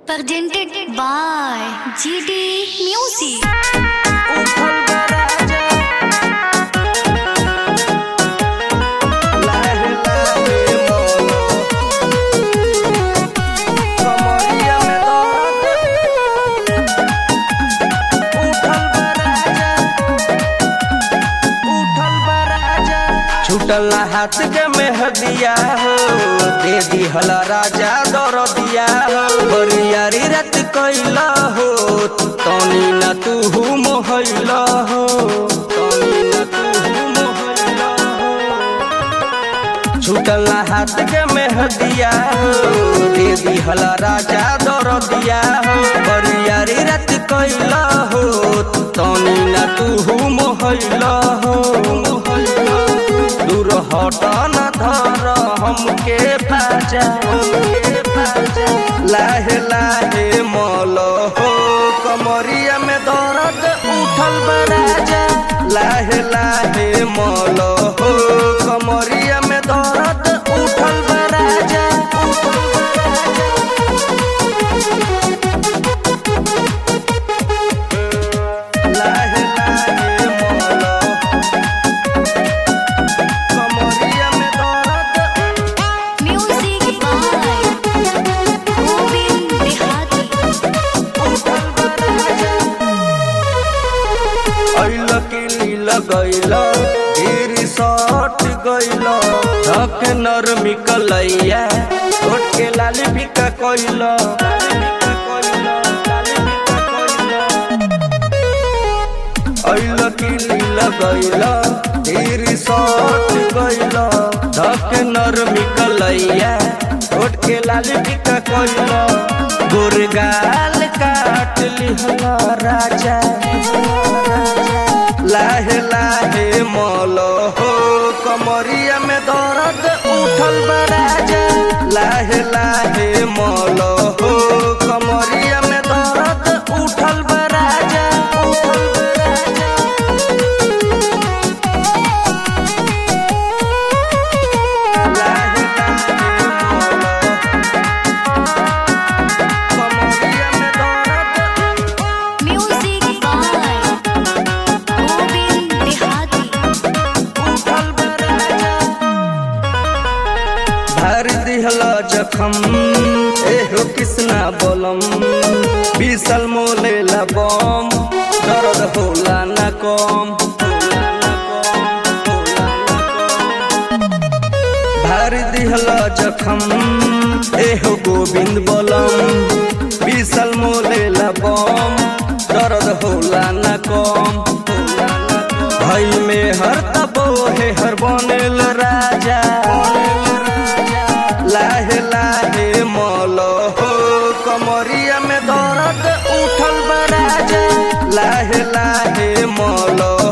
presented by GD Music. छूटल हाथ के मेहदिया हो दे दिहला राजा दर दिया हो बरियारी रात कैला हो तनी न तू मोहैला हो तनी न तू मोहैला हो छूटल हाथ के मेहदिया हो दे दिहला राजा दर दिया हो बरियारी रात कैला हो तनी न तू मोहैला हो मोहैला दूर हट न धर हमके पाजा लाहे लाहे मल हो कमरिया में दर्द उठल बराजा लाहे लाहे मल हो कमरिया में दर्द उठल बराजा लाहे लाहे मल कमरिया में दर्द Music by Govind Dehati. ऐल किली लगैल ढेरी सट गैल धक नरमी कलैया छोट के लाली फिका कैल ऐल किली लगैल ढेरी सट गैल धक नरमी कलैया छोट के लाली फिका कैल गुरगाल काट लिहला राजा लाहे लाहे मल हो कमरिया में दर्द उठल बराजा लाहे लाहे मल हो कमरिया में दर्द उठल बराजा उठल बराजा लाहे लाहे मल कमरिया में दर्द Music by Govind Dehati. भर दिहल जखम एहो कृष्णा बोलम बीसल मोले बम दर्द होला न कम भर दिहल जखम एहो गोविंद बोलम बीसल मोले बम दर्द होला न कम भइल में हर तबो हे हर बनेल राजा लाहे लाहे मल हो कमरिया में दर्द उठल बराजा लाहे लाहे मल